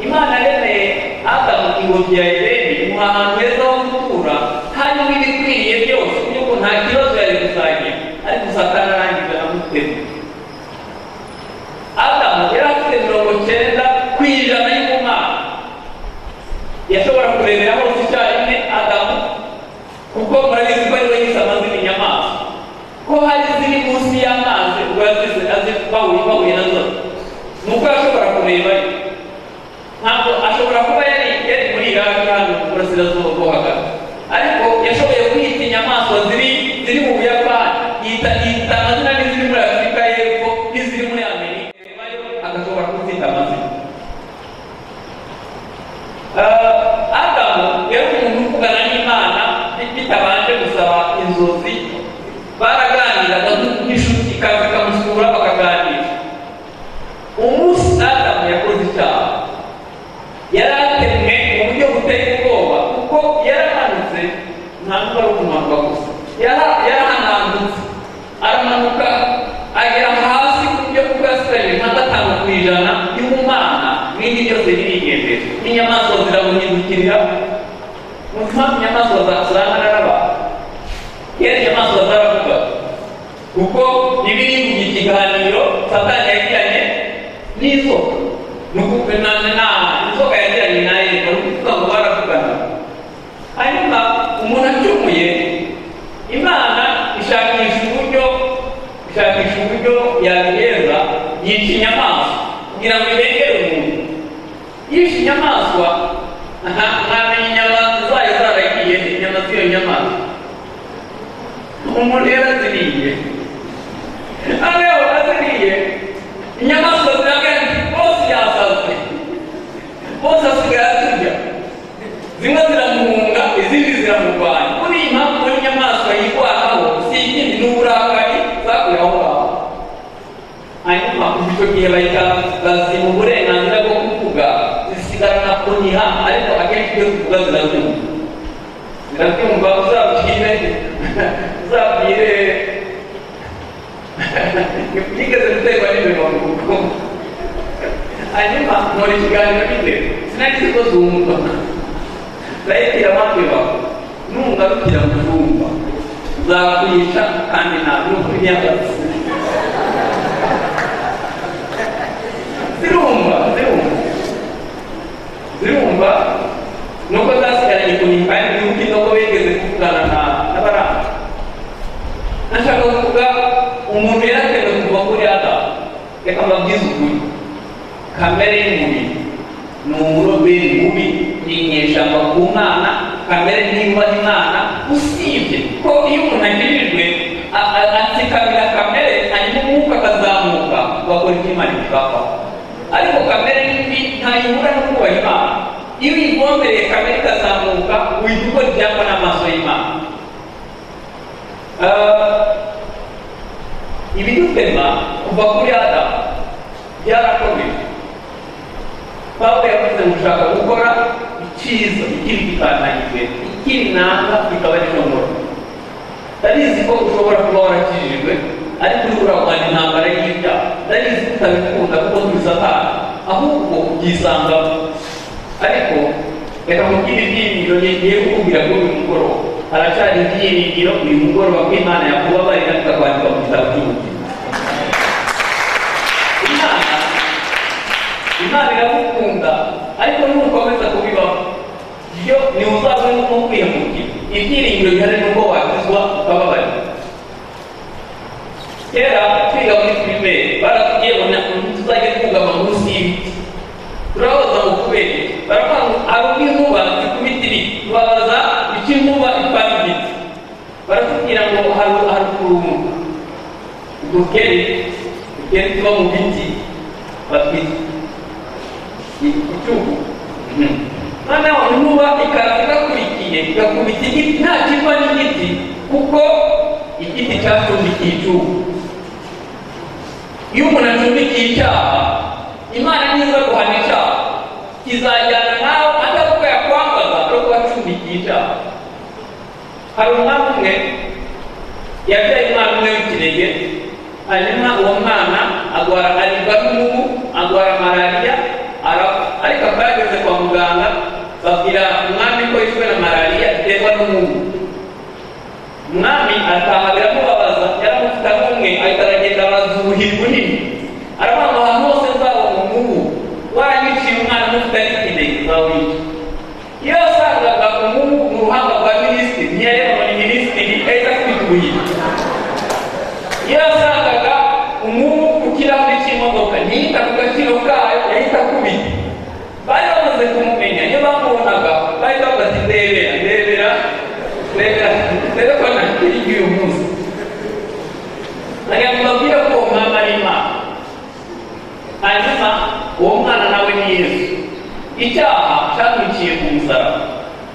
imana yaremeye adamu ibubya edeni umuhango heza wo gutura hanyuma ibikwiriye byose yuko nta kibazo yari kuzagira ariko satani arangiza amutema adamu yari afite mirongo cyenda ku ijana y'umumana yashobora kurebera hose icyarimwe adamu kuko murabizi ko ariwe yise amazina inyamaswa ko hari iziri munsi y'amazi ubwo yazize azi bahuye bahuye nazo ni uko yashobora kureba ntabwo ashobora kuba yari yari muri iraki hano mu burasirazuba bwo hagati ariko yashoboye kwita inyamaswa ziri ziri mu buyapani yita yita amazina n'iziri muri afurika y'epfo n'iziri muri amerika nayo agashobora kuzita amazina Ah, adamu yari umuntu uvugana n'imana bitabanje gusaba inzozi baraganiraga nk'inshuti ikaza ikamusura bakaganira umunsi adamu yakoze icyaha yari atemwe mu buryo buteye ubwoba kuko yarahanutse ntabwo ari ukumanuka gusa Yara- yarahanambutse aramanuka agera hasi ku buryo bwasigaye nka gatanu ku ijana y'umumana n'indi byose birigendera n'inyamaswa ziramuhindukirira ni mpamvu inyamaswa zasangana n'abantu kera inyamaswa zaravuga kuko bibiri mu ikiganiro satani yagiranye n'inzoka ni ukuvuga na na inzoka yagiranye nayo ni ukuvuga ngo baravugana hanyuma umuntu acumuye imana ishakisha uburyo ishakisha uburyo yabiheza yica inyamaswa kugira ngo irengere umuntu yishe inyamaswa nta ntamenya inyama zayo zaragiye inyama z'iyo nyamaswa umuntu yaraziriye hano yaho aziriye inyamaswa ziragana bose yasazwe bose asigaye aturya zimwe ziramuhunga izindi ziramurwanya muri iyi mpamvu muri inyamaswa yirwanaho si ikindi n'uburakari zakuye aho ngaho hanyuma icyo gihe bahita baziba uburenganzira bwo kuvuga zisigarana kuniha ariko akenshi iyo zivuga zirabyumva zirabyumva uzabwire uzabwire ntigeze guterwa n'imirongo kuko hanyuma nkora ikiganiro bite sinagize ko zumva ndahitira bakweba nungarukira mu zumva zakwica kandi nta n'ukuri nyagazi zirumva zirumva zirumva nuko zasigaranye kunyika y'ibihugu nubwo bigeze kuvugana na n'abaranga nashaka kuvuga umuntu yaratewe kuva kuri adamu reka mbabwize ukuri kamere y'umubiri ni umuroberi mubi ni inyeshyamba ku mwana kamere niba imana usibye ko iyo umuntu agirijwe a- a- atsikamira kamere hanyuma umwuka akazamuka bakora ibyo imana ibibavaho ariko kamere mbi ntayihura no kubaha imana iyo uyigombereye kamere ikazamuka uhita ukora ibyapa n'amaso y'imana Eh, ibidutema kuva kuri adamu byarakomeje pawulo yavuze gushaka gukora icyiza ikiri gitanganyijwe ikiri nanga bikaba ari nomoro ndabizi ko ushobora kuba warakijijwe ariko uri kurarwanya intambara y'ibyaha ndabizi ko utabikunda kuko tubisatana ahubwo ubyisangamo ariko reka mubwire ibyiringiro ngiye kukubwira kuri uyu mugoroba haracyari ibyiringiro uyu mugoroba ko imana yakubabarira ikakwandika mu gitabo cy'ubugingo imana imana iragukunda ariko nukomeza kubibaho iyo ntiwuzabone n'uko kwihemukira ibyiringiro bihari n'uko wakizwa ukababarira kera twiga muri pirimeri baratubwiye ngo ntabwo tuzajya twugama munsi y'ibiti turabaza ngo kubera iki? baravuga ngo hari ubwo inkuba zikubita ibiti tubabaza icyo inkuba ipana igiti baratubwira ngo hari hari ukurunga udukeri udukeri tuba mu biti batwita icyugu noneho inkuba ikaza igakurikiye igakubita igiti nta kiva n'igiti kuko igiti cyacumbikiye icyugu iyo umuntu acumbikiye icyaha imana niza guhana icyaha kizajyana nawe atavuga yakwambaza no kuba acumbikiye icyaha hari umwami umwe yabyaye umwana umwe w'ikinege hanyuma uwo mwana agwara aribwa n'umubu agwara malariya ara- ariko akageze kwa muganga babwira umwami ko yishwe na malariya iterwa n'umubu umwami ataha biramubabaza yaramufite nk'umwe ahita aragenda arazuhirwa nini aravuga ngo ahantu hose nzabona umubu waranyiciye umwana umufite ari kide nzawica iyo yasangaga umubu mu ruhanga rwa minisitiri ntiyareba muri minisitiri ahita akubituye iyo yasangaga umubu ku kirahuri cy'imodoka ntiyita ku gaciro kayo yahita akubita bari bamaze kumumenya iyo bamubonaga bari bavuga ati ndebera ndebera ndebera ndebe ko ntakiri iby'uyu munsi nagira ngo mbabwire ko uwo mwana ari imana hanyuma uwo mwana nawe ni yesu icyaha cyamukiye ku musaraba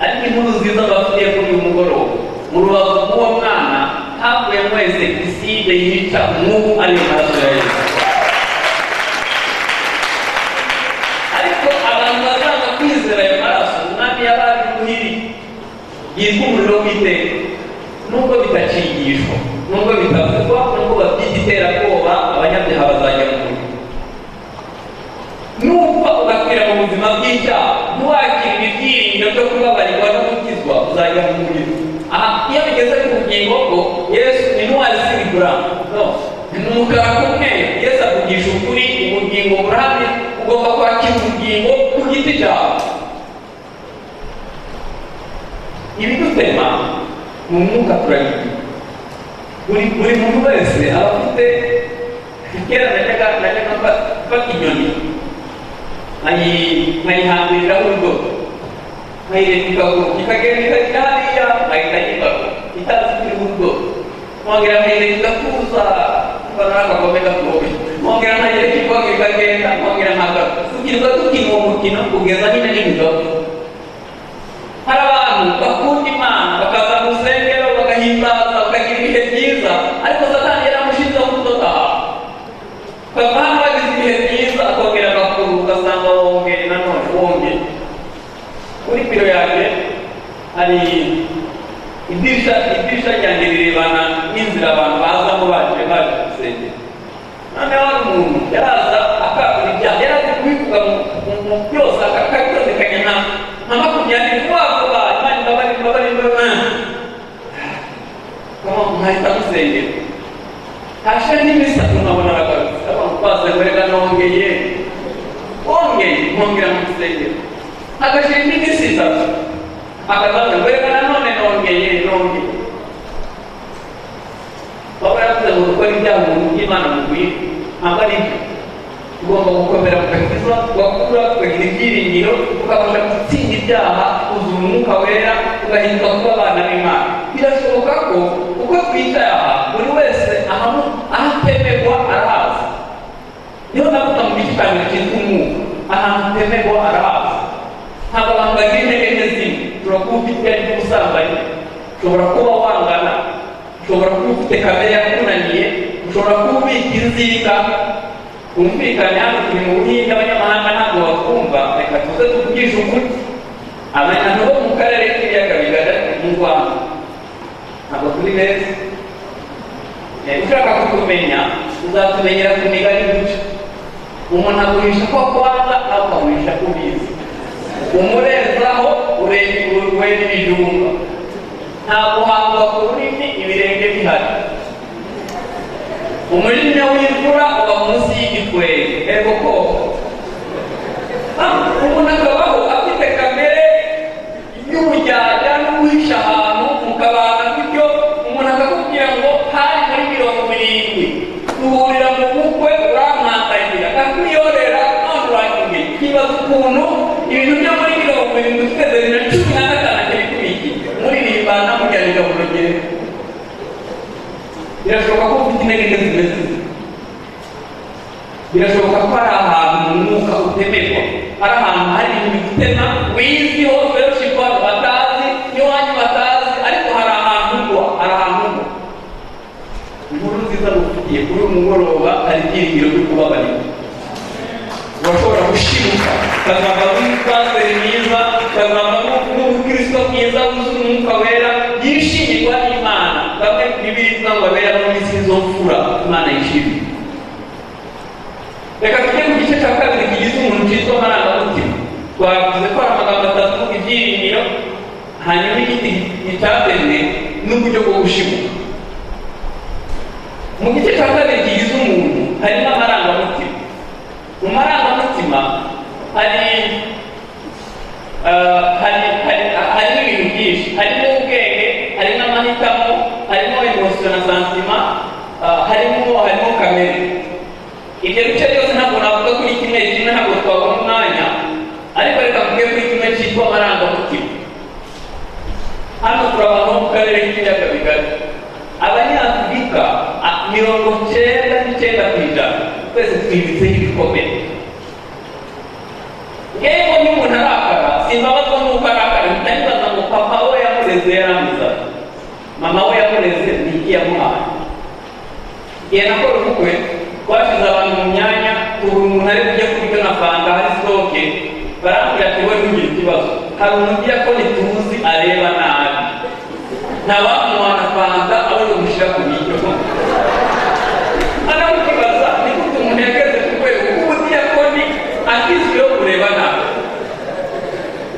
ariko inkuru nziza bafitiye kuri uyu mugoroba mu rubavu rw'uwo mwana havuye mwese iside yica nk'ubu ari amaraso ya yesu ariko abantu bazanga kwizera ayo maraso umwami yaba ari muhiri yitwa umuriro w'iteka nubwo bitakigishwa nubwo bitavugwa nubwo babyita iterabwoba abanyabyaha bazajya mu muriro nubwo ugakwira mu buzima bw'icyaha ntiwakirwe ibyiringiro byo kubabarirwa no gukizwa uzajya mu muriro aha iyo bigeze ku bugingo bwo yesu ni ntwari z'ibigura no ni umukara k'umweru yesu avugisha ukuri ubugingo burahamye ugomba kwakira ubugingo ku giti cyawe ibidutema ni umwuka turabigira buri buri muntu wese aba afite kera najyaga najyaga mfa- mfata inyoni nkayi- nkayihambiriraho urudodo nkayireka ikaguru ikagenda ikagera hariya nkahita yibaga itazi kuri urudodo nkongera nkayireka igakuza mbona n'agakombe gakomeye nkongera nkayireka ikaguru ikagenda nkongera nkagaruka kugirwa dukina uwo mukino kugeza nyine n'ibidodo hari abantu bakunda imana bakaza mu rusengero bagahimbaza bakagira ibihe byiza ariko satani yaramushinzeho kudodaha ukava hano bagize ibihe byiza akongera agakuru ugasanga wongeye nanone wongeye kuri biro yanjye hari idirisha idirisha ryanjye rirebana n'inzira abantu bazamo baje baje gusengera noneho hari umuntu yaraza akagura ibyaha yarazi kubivuga mu- mu- mu byose akakitondekanya nka nka makumyabiri vuba vuba imana imbabare imbabare imbabare nkaba mwahita musengera hashe n'imisatsi nkabona aragarutse abantu baza mbega nongeye wongeye nkongera mu rusengero agashira indi minsi itatu akazaza mbega nanone nongeye nongeye baba yaravuze ngo gukora ibyaha umuntu by'imana mu guhinga ntabwo ari byo ugomba gukomera kugakiza ugakura ukagira ibyiringiro ukabasha gutsinda ibyaha uzura umwuka wera ugahinduka kuba abana b'imana birashoboka ko uko twicayaha buri wese ahamu ahatemerwa arahaza niho navuga mu gice cya mbere cyitwa umwuka ahantu hatemerwa arahaza ntabwo abantu bagira intege nke zimwe ushobora kuba ufite ibyaha by'ubusambanyi ushobora kuba wangana ushobora kuba ufite kamere yakunaniye ushobora kuba ubika inzika twumvikane hano turi mu buhinga abanyamahanga ntabwo batwumva reka tuze tuvugishe ukuri abantu bo mu karere k'ibiyaga bigari mu rwanda ntabwo turi beza Eh, ushaka kutumenya uzatumenyera ku migani duca umuntu agurisha ko akwaza nawe ukagurisha ko ubizi umurezaho ureba ibijumba nta guhangwa ku rurimi ibirenge bihari umujinya w'imvura uba munsi y'igitwenge ego koko Ah, umuntu akabaho afite kamere y'ubujyajya n'uwihisha ahantu mu kabanga bityo umuntu akakubwira ngo hari muri mirongo irindwi duhurira mu bukwe urankandagira akakuyorera none uranyumye kibaza ukuntu ibintu byo muri mirongo irindwi twese bibiri na cumi na gatanu akiri kubiki muririmbana mujyanira burogere birashoboka ko ufite intege nke zimeze zitya. birashoboka ko hari ahantu umwuka utemerwa hari ahantu hari ibintu bitema wizi ho fellowship abantu batazi n'iwanyu batazi ariko hari ahantu ugwa hari ahantu ugwa inkuru nziza ngufitiye kuri uyu mugoroba hari ibyiringiro byo kubabarira urashobora gushibuka ukazava n'umupadiri mwiza ukazava n'u- n'ubukristo bwiza wuzuye umwuka wera yishimigwa n'imana bamwe mu bibiri bivuga ngo abera mu minsi y'izofura imana yishimye reka tujye ku gice cya kabiri kigize umuntu cyitwa amarangamutima hanyuma igiti gitatezwe n'uburyo bwo gushibuka mu gice cya kabiri gihiza umuntu harimo amarangamutima mu marangamutima hari eh, hari- hari- harimo ibintu byinshi harimo ubwenge harimo amahitamo harimo emotion na santima eh, harimo harimo kamere ibyo bice byose ntabwo navuga kuri kimwe kimwe ntabwo twabona umwanya ariko reka mvuge kuri kimwe cyitwa amarangamutima hano turabona mu karere k'ibiyaga bigari abanyafurika a- mirongo cyenda n'icyenda ku ijana twese twibitseho ibikomere yewe niba umuntu arakara simbabazwa n'uko arakara mpita nibaza ngo papa we yamureze yarangiza mama we yamureze ni iki yamuhaye igihe nakora ubukwe twashyize abantu mu myanya ubu umuntu ari kujya kurya nkasanga hari sitoke barambwira ati we ntugire ikibazo hari umuntu ujya ko ntituzi areba nabi ntawamuha na fanta abona umushyira ku biryo anamukibaza ni gute umuntu yageze ku rwego kuko diyakoni akizwiho kureba nabi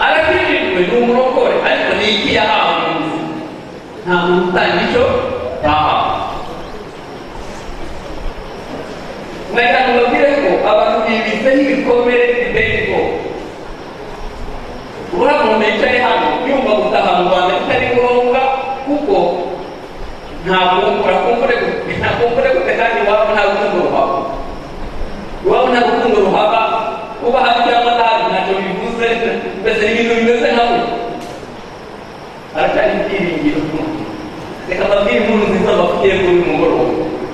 arabijijwe ni umurokore ariko ni iki yahawe mu buzima nta muntu utanga icyo yahawe nagira ngo mbabwire ko abantu bibitseho ibikomere biteye ubwoba uriya muntu yicaye hano yumva gutaha mu rwanda bitari ngombwa kuko ntabwo urakumbure ntakumbure gute kandi iwabo nta rukundo ruhaba iwabo nta rukundo ruhaba kuba hafi cyangwa nabi ntacyo bivuze mbese ni ibintu bimeze nka we haracyari ibyiringiro reka mbabwire inkuru nziza bafitiye kuri uyu mugoroba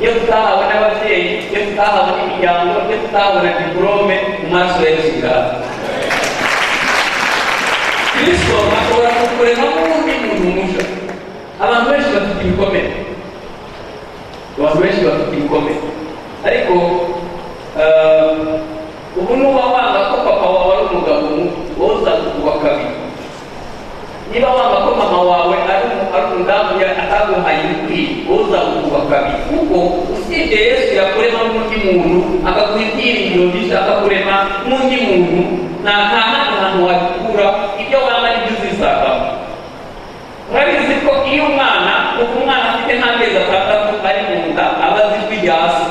iyo tutahawe n'ababyeyi iyo tutahawe n'imiryango iyo tutahabona diporome mu maso ya yesu kigali kristo ashobora kukurema nk'undi muntu mushya abantu benshi bafite ibikomere abantu benshi bafite ibikomere ariko eh, ubu nuba wanga ko papa wawe ari umugabo mubi wowe uzakukuba kabiri niba wanga ko mama wawe ari umu- ari umudamu ya- ataguhaye ibikwiye wowe uzagukuba kabiri kuko usibye yesu yakurema n'undi muntu akaguha ibyiringiro byinshi akakurema n'undi muntu nta nta handi hantu wabikura ibyo wanga nibyo uzisangamo murabizi ko iyo umwana kuva umwana afite nk'amezi atandatu ari mu nda aba azi ijwi rya se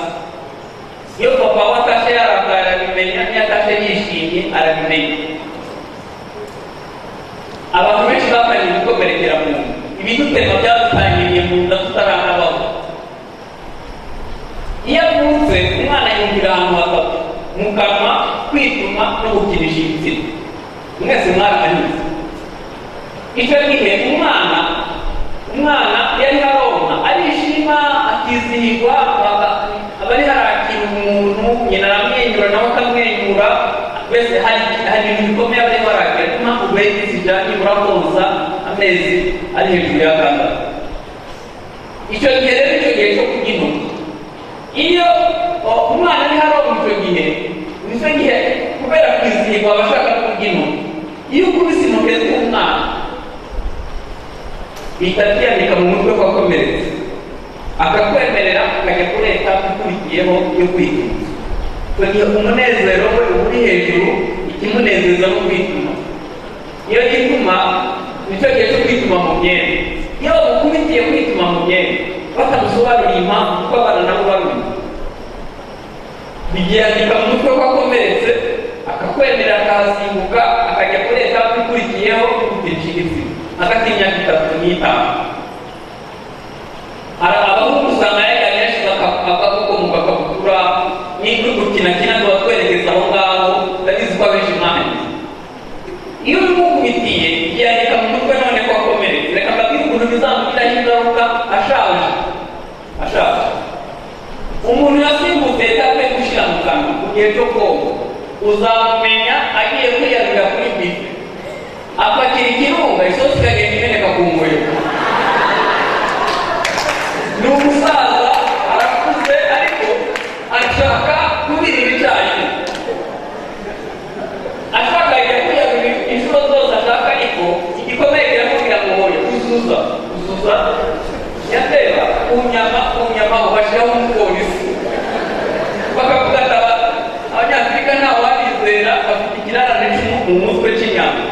iyo papa we atashe yarakaye arabimenya iyo atashe yishimye arabimenya abantu benshi batangiye gukomerekera mu nda ibidutema byadutangiriye mu nda tutaranabaho iyo avutse umwana yumvira ahantu hatatu mu kanwa kwituma no gukinisha ibitsina mwese mwarahanyuze icyo gihe umwana umwana yari aronka arishima akizihirwa aba- aba ari harakira umuntu nyina aramwenyura nawe akamwenyura wese hari hari ibintu bikomeye aba ariho arakira niyo mpamvu bene zijyanye murakoza amezi ari hejuru y'atandatu icyo gihe rero icyo gihe cyo kurya intoki iyo o, umwana ari haronka icyo gihe nicyo gihe kubera kwizihirwa aba ashaka kurya intoki iyo ukubise intoki z'umwana bihita byandika mu mutwe ko akomeretse akakwemerera ukajya kureta ukurikiyeho yo kwituma icyo gihe umunezero we uba uri hejuru ikimunezeza no kwituma iyo yituma nicyo gihe cyo kwituma mu myenda iyo bamukubitiye kwituma mu myenda batamusobanuriye impamvu kuko abana nabo bamenya bigirandika mu mutwe ko akomeretse akakwemera akahasimbuka akajya kuri etape ikurikiyeho kugutisha igitsina hagati y'imyaka itatu n'itanu hari abahungu usanga yajyanye yashize aka- akaboko mu kakabutura n'ibyo gukina kina tuba twerekeza aho ngaho ndabizi ko abenshi mwahangiza iyo umukubitiye yandika mu mutwe none ko akomeretse reka mbabwire ukuntu bizamugiraho ingaruka ashaje ashaje umuntu yasimbutse yatape gushyira mu kanwa mu gihe cyo koga uzamumenya agiye kwiyarurira kuri bife apakira ikirunga isosi ikagenda imeneka ku nguriro ni umusaza arakuze ariko ashaka kubira ibicanye ashaka ajya kwiyarurira inshuro zose ashaka ariko igikomeye kiramubwira ngo hoya uzuza uzuza yatera ku nyama ku nyama ubashyiraho umupolisi bakagugataba abanyafurika ntawe wabizera bafite ikirarane cy'umu- mu mutwe cy'inyama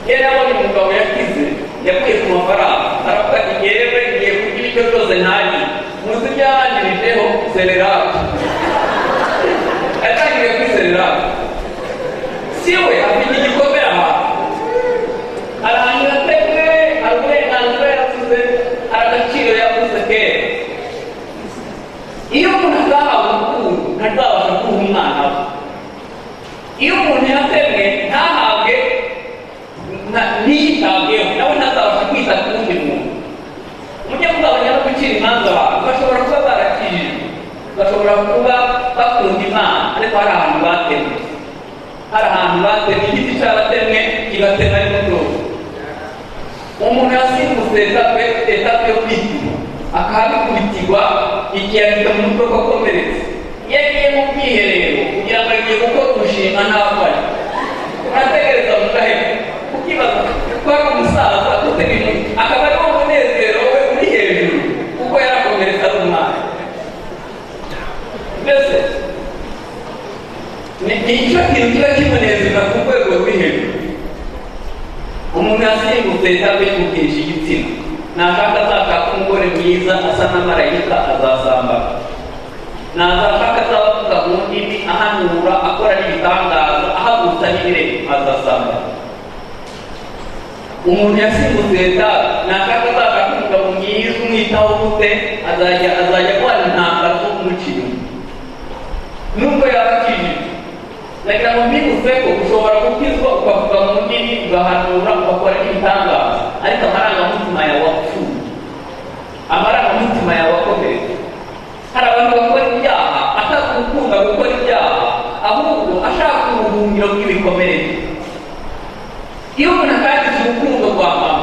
yari abonye umugabo yakize yakuye ku mafaranga aravuga ati yewe ngiye kurya ibiryo byose ntagiye muzi ibyanjirijeho sererato yatangiriye kuri sererato si we afite igikomere ahantu arahangira ateze hari uburenganzira yasize hari agaciro yavuze kera iyo umuntu atahawe urukundo ntazabasha kuha umwana we iyo umuntu yatemwe ntahabwe nta- ntiyitabweho nawe ntazabasha kwita ku wundi muntu umunyabugabo nyaro gucira imanza abantu bashobora kuba barakijijwe bashobora kuba bakunda imana ariko hari ahantu batemwe hari ahantu batemwe igiti cyaratemwe kigatema ariko cyose umuntu yasimbutse etape etape yo kwituma akahabikurikirwa igihe afite mu mutwe ko akomeretse iyo agiye mu bwiherero kugira ngo agiye gukora umushinga ntabari urategereza mugahera ukibaza ko ari umusaza utega imitwe akaba ari wo munezero we uri hejuru kuko yarakomeretse ari umwana mbese ni ni cyo kintu kiba kimunezeza ku rwego ruri hejuru umuntu yasimbutse cyangwa yimukirisha igitsina nashaka azashaka umugore mwiza asa n'amarayika azasambana nazashaka azaba avuga mu ndimi ahanura akora n'ibitangaza ahagurutsa n'ibirenge azasambana umuntu yasimbutse etaje nashaka azashaka umugabo mwiza umwitaho gute azajya azajya guhana intambara zo kumucira nubwo yaba akijijwe nagira ngo mbibutse ko ushobora gukizwa ukavuga mu ndimi ugahanura ugakora n'ibitangaza ariko amarangamutima yawe wapfuye amarangamutima yawe akomeretse hari abantu bakora ibyaha atagukunda gukora ibyaha ahubwo ashaka ubuhungiro bw'ibikomerere iyo umuntu atagize urukundo rwa mama